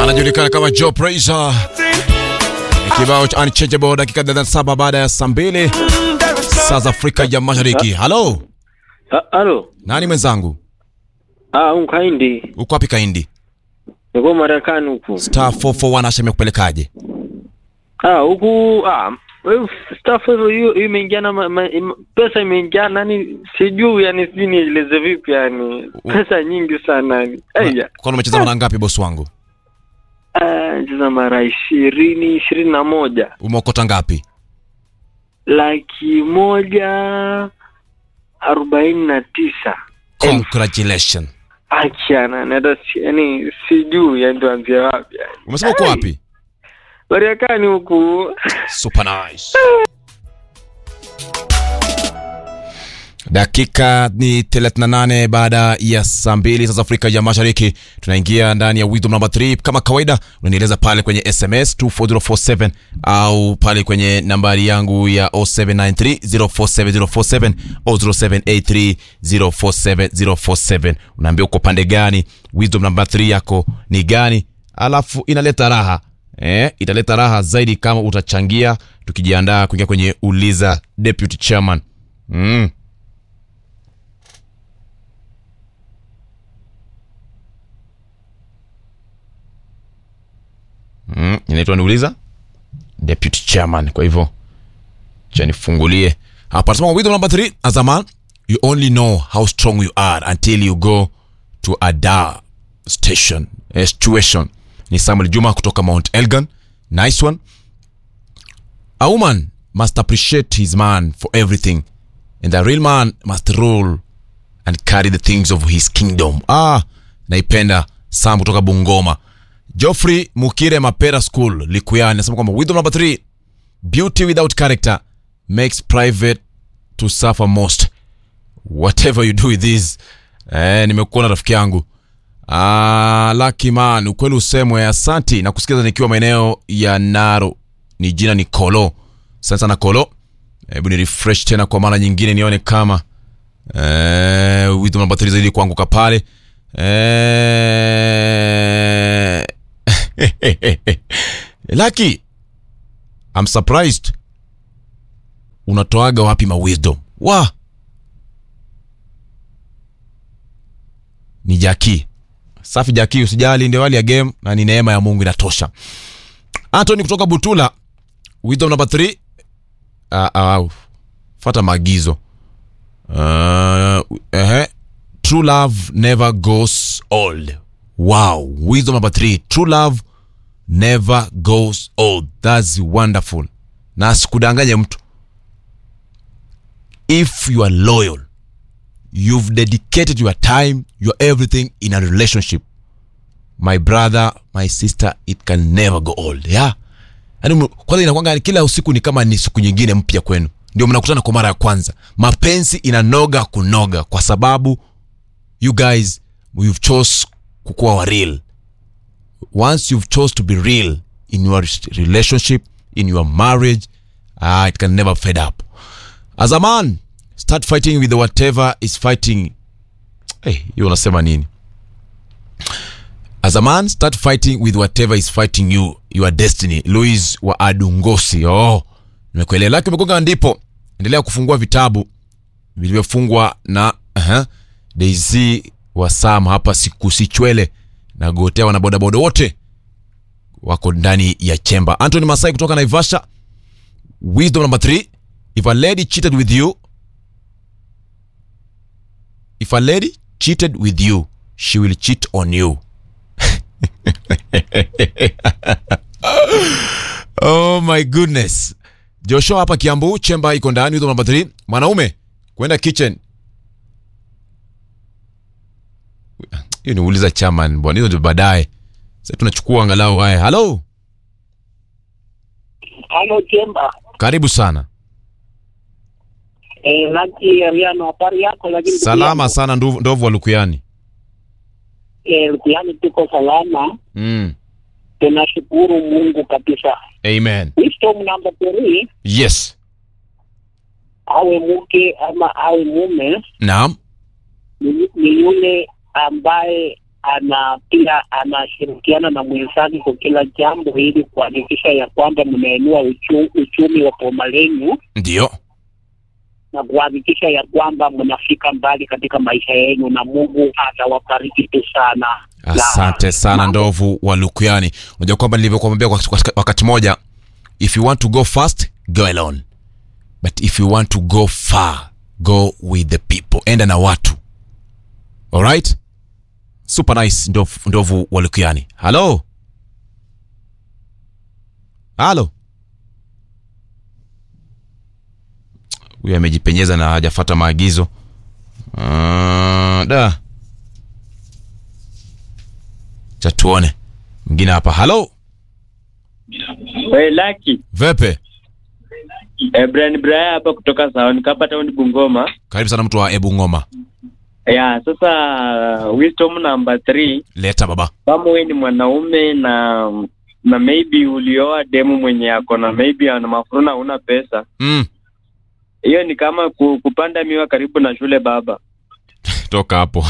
anajulikana kama Joe Praiser. Kibao cha Unchangeable dakika 37 baada ya saa mbili saa za Afrika ya Mashariki. Halo, Ha- Halo. nani mwenzangu? Ah, unkaindi. Uko wapi Kaindi? Niko Marekani huku. Star 441 Asha imekupelekaje? Ah, huku ah wewe staff hiyo hiyo imeingia na ma, ma, im, pesa imeingia nani sijui yani sijui nieleze vipi yani pesa nyingi sana yani. Aya. Kwa umecheza mara ngapi bosi wangu? Ah, cheza mara ishirini ishirini na moja Umeokota ngapi? laki moja arobaini na tisa Congratulations. achana nata yani sijui yani tuanzie wapi yani. Umesema uko wapi? Marekani huku Super nice. Dakika ni 38 baada ya saa mbili sasa Afrika ya Mashariki. Tunaingia ndani ya Wisdom number 3 kama kawaida, unanieleza pale kwenye SMS 24047 au pale kwenye nambari yangu ya 0793047047 au 0783047047. Unaambia uko pande gani, Wisdom number 3 yako ni gani, alafu inaleta raha Eh, italeta raha zaidi kama utachangia tukijiandaa kuingia kwenye uliza deputy chairman. Mm. Mm, inaitwa niuliza deputy chairman. Kwa hivyo cha nifungulie hapa. Nasema with number 3 as a man you only know how strong you are until you go to a dar station eh, situation. Ni Samuel Juma kutoka Mount Elgon. Nice one. A woman must appreciate his man for everything and a real man must rule and carry the things of his kingdom. Ah, naipenda Sam kutoka Bungoma. Geoffrey Mukire Mapera School Likuyani nasema kwamba wisdom number 3 beauty without character makes private to suffer most. Whatever you do with this. Eh, nimekuona rafiki yangu. Ah, Lucky man, ukweli usemwe. Asanti na kusikiza nikiwa maeneo ya Naro. Ni jina ni Kolo. Asante sana Kolo. Hebu ni refresh tena kwa mara nyingine nione kama eh, wisdom namba 3 zaidi kuanguka pale eh, Lucky, I'm surprised. Unatoaga wapi ma wisdom? Wa ni Jaki. Safi Jaki, usijali, ndio hali ya game na ni neema ya Mungu inatosha. Anthony kutoka Butula, wisdom number 3. Uh, uh, fata maagizo. Uh, uh, true love never goes old. Wow, wisdom number 3. True love never goes old. That's wonderful. Na sikudanganye mtu. If you are loyal, you've dedicated your time, your everything in a relationship. My brother, my sister, it can never go old. Yeah. Yaani kwanza inakwanga kila usiku ni kama ni siku nyingine mpya kwenu. Ndio mnakutana kwa mara ya kwanza. Mapenzi inanoga kunoga kwa sababu you guys you've chose kukuwa wa real. Once you've chose to be real in your relationship, in your marriage, ah, it can never fade up. As a man, start fighting with whatever is fighting. Hey, hiyo unasema nini? As a man, start fighting with whatever is fighting you, your destiny. Louis wa Adungosi. Oh, nimekuelewa. Laki umegonga ndipo. Endelea kufungua vitabu vilivyofungwa na uh-huh, Daisy wa Sam hapa siku sichwele na gotea wana bodaboda wote wako ndani ya chemba. Anthony Masai kutoka Naivasha. Wisdom number 3. If a lady cheated with you, if a lady cheated with you, she will cheat on you. oh my goodness. Joshua hapa Kiambu, chemba iko ndani, wisdom number 3. Mwanaume kwenda kitchen. Hiyo niuliza chairman bwana, hizo ndio baadaye. Sasa tunachukua angalau haya. Hello, Halo Chemba. karibu sana. Eh, Laki Ariano, habari yako? Lakini ndugu Salama yangu, sana ndovu, ndovu wa Lukuyani. Eh, Lukuyani tuko salama, Mm. tunashukuru Mungu kabisa. Amen. Wisdom number three, Yes. awe mke ama awe mume Naam. ni, ni yule ambaye ana pia anashirikiana na mwenzake kwa kila jambo ili kuhakikisha ya kwamba mnainua uchu, uchumi wa boma lenyu ndio na kuhakikisha ya kwamba mnafika mbali katika maisha yenu na Mungu atawabariki tu sana. asante sana ndovu wa lukuyani unajua kwamba nilivyokuambia wakati, wakati moja if you want to go fast go alone but if you want to go far go with the people enda na watu alright super nice ndovu, ndovu wa lukuyani halo halo huyu amejipenyeza na hajafata maagizo uh, da cha tuone mwingine hapa halo Hey, Lucky. vepe Eh, Brian Brian hapa kutoka Saoni Kapa Town Bungoma. karibu sana mtu wa ebu ngoma Ya, sasa wisdom number 3 leta baba kama wewe ni mwanaume na na maybe ulioa demu mwenye ako na maybe ana mafuruna una pesa mm. hiyo ni kama ku, kupanda miwa karibu na shule baba toka hapo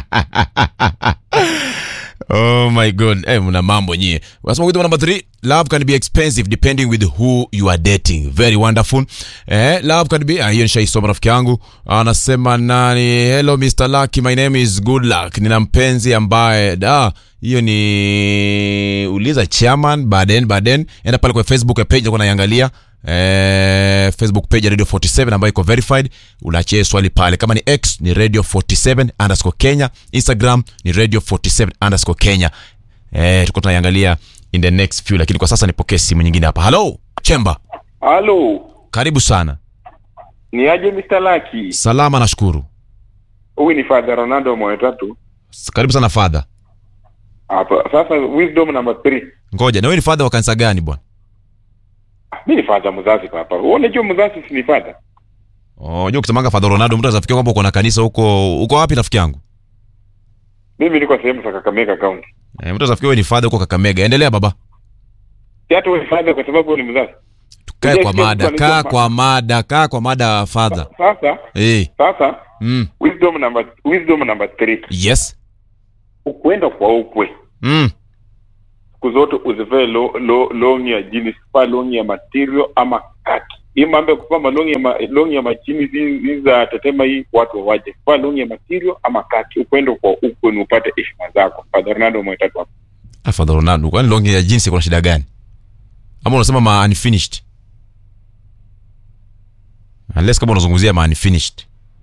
oh my god hey, mna mambo nyie wasema with number three love can be expensive depending with who you are dating very wonderful eh, love can be ah, hiyo nishaisoma rafiki yangu anasema nani hello mr lucky my name is good luck nina mpenzi ambaye da hiyo ni uliza chairman baden baden enda pale kwa facebook page nilikuwa naiangalia eh, facebook page ya radio 47 ambayo iko verified unaachia swali pale kama ni x ni radio 47 underscore kenya instagram ni radio 47 underscore kenya eh, tuko tunaiangalia in the next few lakini kwa sasa nipokee simu nyingine hapa halo chemba Halo, karibu sana ni aje Mr. Lucky? salama nashukuru Huyu ni Father Ronaldo moyo tatu. S- karibu sana fadha Hapa sasa wisdom number 3. ngoja na wewe ni fadha wa kanisa gani bwana Mimi ni father mzazi papa. Wewe unajua mzazi si ni father? Oh, unajua ukisemanga fadha ronaldo mtu anafikiria kwamba uko na kanisa huko uko wapi rafiki yangu Mimi niko sehemu za Kakamega County. eh, mtu anafikiria wewe ni fadha huko kakamega endelea baba Si hata wewe ni father kwa sababu wewe ni mzazi. kae kwa Ujasikia mada mtu kaa anaitwa kwa mada kaa kwa mada fadha Sasa eh sasa mm. wisdom number wisdom number 3. yes Ukwenda kwa ukwe. mm. Siku zote usivae lo, lo, long ya jeans, vaa long ya material ama kaki. Hii mambo ya kuvaa malongi ya ma, long ya machini hizi hizi za tetema hii watu wawaje. Vaa long ya material ama kaki. Ukwenda kwa ukwe ni upate heshima zako. Father Ronaldo moyo tatu hapa. Ah, fadha ronaldo kwani longi ya jinsi kuna shida gani ama unasema ma unfinished unless kama unazungumzia ma unfinished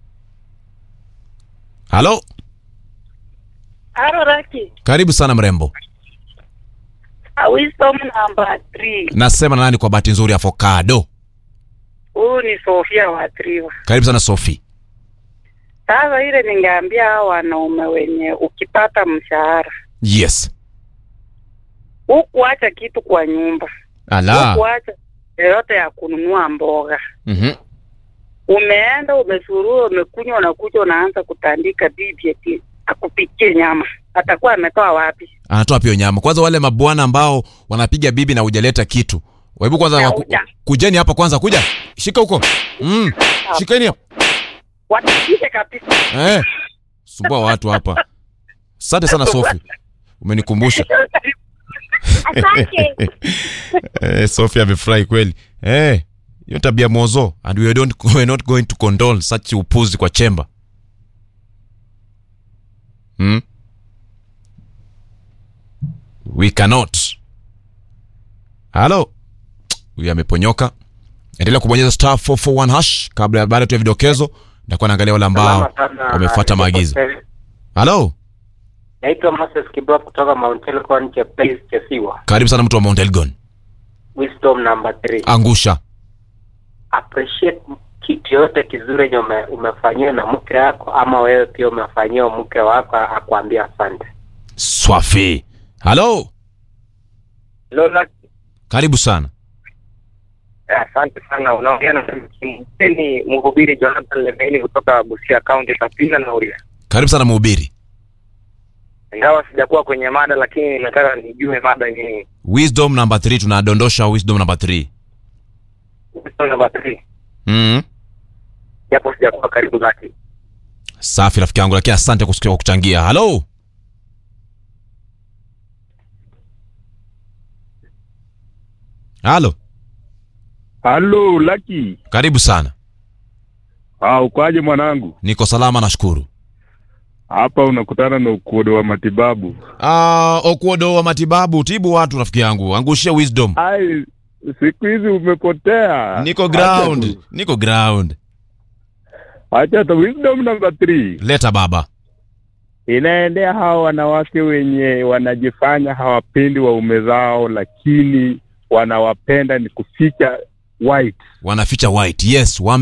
halo Halo Raki, karibu sana mrembo uh, wisdom number three. nasema na nani kwa bahati nzuri avocado Huyu ni Sofia wa Triva. karibu sana sofi Sasa ile ningeambia hao wanaume wenye ukipata mshahara yes hukuacha kitu kwa nyumba, ala hukuacha yoyote ya kununua mboga, mm-hmm. umeenda umesurua, umekunywa, unakuja unaanza kutandika bibi eti akupikie nyama, atakuwa ametoa wapi? anatoa pia nyama kwanza wale mabwana ambao wanapiga bibi na hujaleta kitu hebu kwanza Na waku, huja. kujeni hapa kwanza kuja shika huko mm. shikeni hapa Watapike kabisa. eh. sumbua watu hapa asante sana sofi umenikumbusha Asante. eh, sofi amefurahi kweli eh, hiyo tabia mozo and we don't, we're not going to condone such upuzi kwa chemba hmm? we cannot halo huyu ameponyoka endelea kubonyeza star 441 hash kabla ya baada tu ya vidokezo ndakuwa naangalia wale ambao wamefuata maagizo halo Naitwa Moses Kibwa kutoka Mount Elgon Cheptais Chesiwa. karibu sana mtu wa mount elgon Wisdom number three. angusha Appreciate kitu yote kizuri yenye ume, umefanyiwa na mke wako ama wewe pia umefanyiwa mke wako akwambia asante. swafi halo Lola, karibu sana asante sana. Unaongea na ni mhubiri Jonathan Lemeni kutoka Busia County Kapina na Uria. karibu sana mhubiri Ingawa sijakuwa kwenye mada, lakini nimetaka nijue mada ni wisdom number 3 tunadondosha wisdom number 3 wisdom number three, mm. japo sijakuwa karibu lake. safi rafiki yangu lakini asante kusikia kwa kuchangia halo halo Halo Lucky. karibu sana Ah, ukoaje mwanangu? niko salama nashukuru Hapa unakutana na ukodo wa matibabu. Ah, okuodo wa matibabu tibu watu rafiki yangu angushia wisdom Ai, siku hizi umepotea. niko ground niko ground Acha tu wisdom number 3. leta baba Inaendea hawa wanawake wenye wanajifanya hawapendi waume zao lakini wanawapenda ni kuficha white. wanaficha white yes